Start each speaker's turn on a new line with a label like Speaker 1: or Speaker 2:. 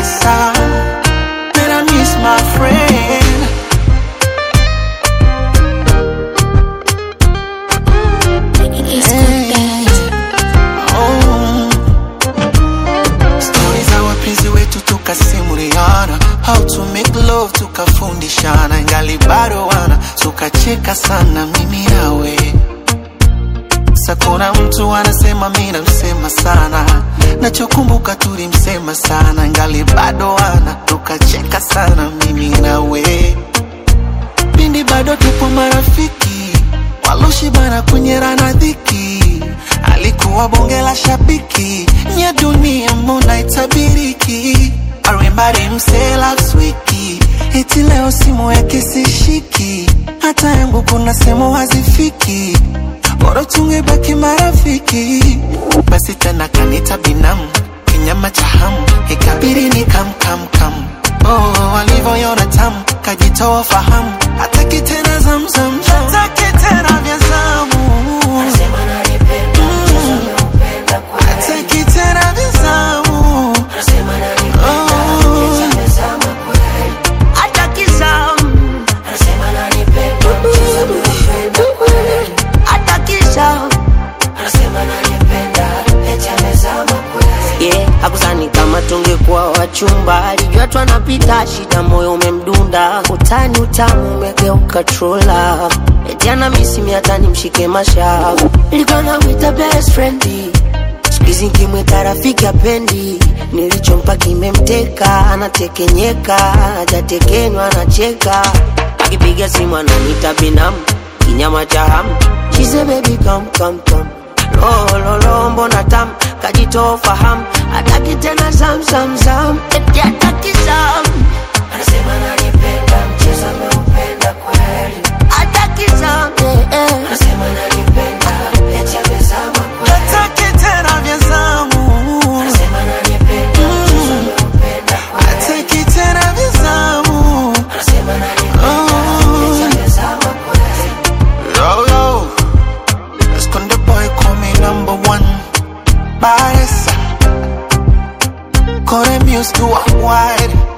Speaker 1: Baresa, man, I miss my friend. Oh. Stori za wapenzi wetu tukasimuliana, how to make love tukafundishana, ingali bado wana tukacheka sana mimi nawe. Sasa kuna mtu anasema mi namsema sana, nachokumbuka tulimsema sana, ingali bado wana tukacheka sana mimi nawe pindi bado tupo marafiki waloshibana kwenye rana dhiki alikuwa bonge la shabiki nya dunia mbona itabiriki arimbari msee last wiki eti leo simu yake sishiki hata yangu kuna sehemu hazifiki bora tungebaki marafiki basi tena kanita binamu kinyama cha hamu ikabiri ni kam kam kam oh, walivyoiona tamu kajitoa fahamu hataki tena zamzam hataki tena vya zamu hataki tena vya zamu oh, hataki zamu hataki zamu
Speaker 2: yeah, hakusani kama tungekuwa wachumba, alijua twanapita shida, moyo umemdunda, utani utamu umegeuka trola, eti ana misimi hata nimshike mashavu, ilikuwa namwita best friend siku hizi nkimwita rafiki apendi, nilichompa kimemteka, anatekenyeka, hajatekenywa anacheka, akipiga simu ananiita binamu, kinyama cha hamu, she say baby come come come lololo mbona tam kajitoa fahamu hataki tena zam zam zam eti hataki zam anasema nanipenda mchezo ameupenda kweli hataki zam eh, eh. anasema nanipenda eti amezama kweli
Speaker 1: hataki tena vya zamu
Speaker 2: anasema nanipenda mchezo ameupenda kweli
Speaker 1: hataki tena vya zamu
Speaker 2: anasema nanipenda
Speaker 1: Oh.
Speaker 2: eti amezama kweli
Speaker 1: Yo, yo. Esconde boy, call me number one. Baresa. Call them used to a wide.